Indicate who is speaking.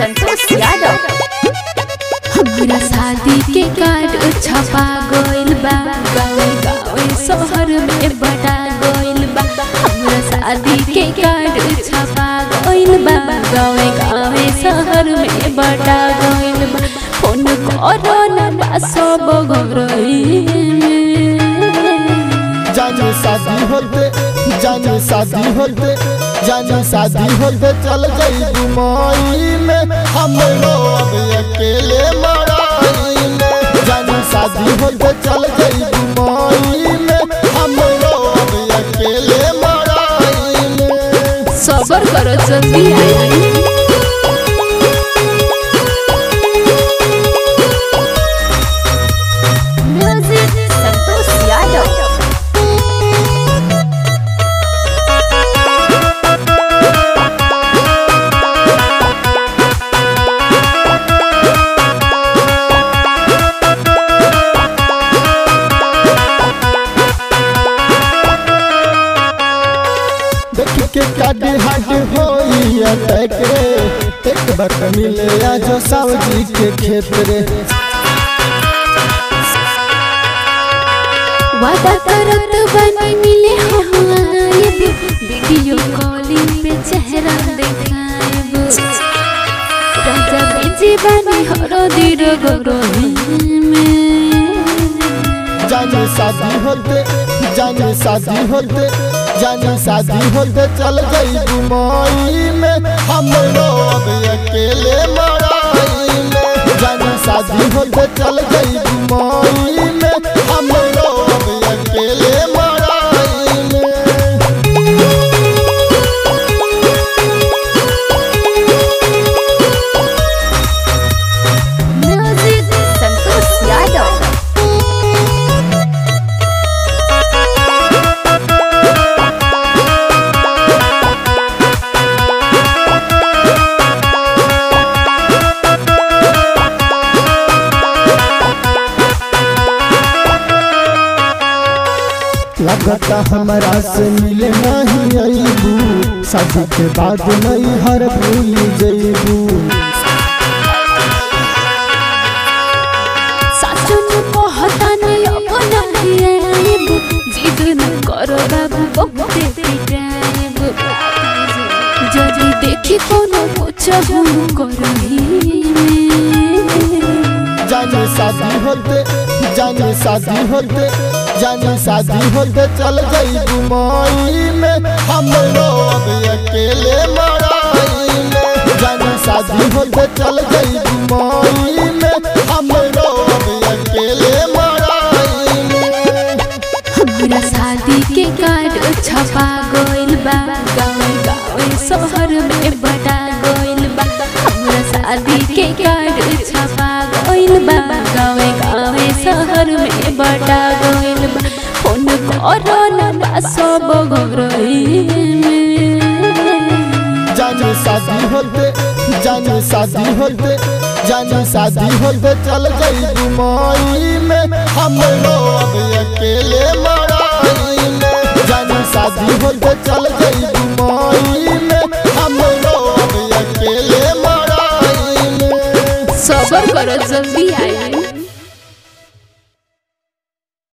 Speaker 1: संतोष यादव
Speaker 2: हमरा शादी के कार्ड छपा गइल बा गाँव गाँव शहर में बटा गइल बा हमरा शादी के कार्ड छपा गइल बा गाँव गाँव शहर में बटा गइल बा फोन करो ना बा सब घरई में
Speaker 3: जानी शादी होते जानी शादी होते जानी शादी होते चल गई दुमई में हम अब अकेले मराई में जानी शादी होते चल गई दुमई में हम अब अकेले मराई में
Speaker 2: सबर करो जल्दी आई
Speaker 1: म्यूजिक संतोष यादव
Speaker 3: देख के काटी हाट होई अटक रे एक बार मिले आज सावजी के खेत रे
Speaker 2: वादा करत बनी मिले हम आएब वीडियो कॉलिंग पे चेहरा देखाएब राजा बेजी बनी हरो दिर गरोही में
Speaker 3: जानी शादी होते जानी शादी होते जानी शादी होते चल गई दुमई में हम अब अकेले मराई में जानी शादी होते चल गई दुमई में हम अब अकेले मराई में
Speaker 1: म्यूजिक संतोष यादव
Speaker 3: लगता हमारा से मिले नहीं अबू शादी के बाद नहीं हर भूल जईबू
Speaker 2: साचन कहता नहीं अब नहीं आएब जिद न करो बाबू बहुते पिटाएब जदी देखी कोनो कुछ हम करही में
Speaker 3: जानी शादी होते जानी शादी होते जानी शादी होते चल गई दुमई में हम अब अकेले मराई में जानी शादी होते चल गई दुमई में हम अब अकेले मराई में
Speaker 2: हमरा शादी के कार्ड छपा गइल बा गाँव गाँव शहर में बटा गइल बा हमरा शादी के कार्ड छपा गइल बा गाँव गाँव शहर में बटा गइल बा फोन करो ना बा सब घरई में
Speaker 3: जानी शादी होते जानी शादी होते जानी शादी होते चल गई दुमई में हम अब अकेले मराई में जानी शादी होते चल गई दुमई में हम अब अकेले मराई में
Speaker 2: सबर करो जल्दी आई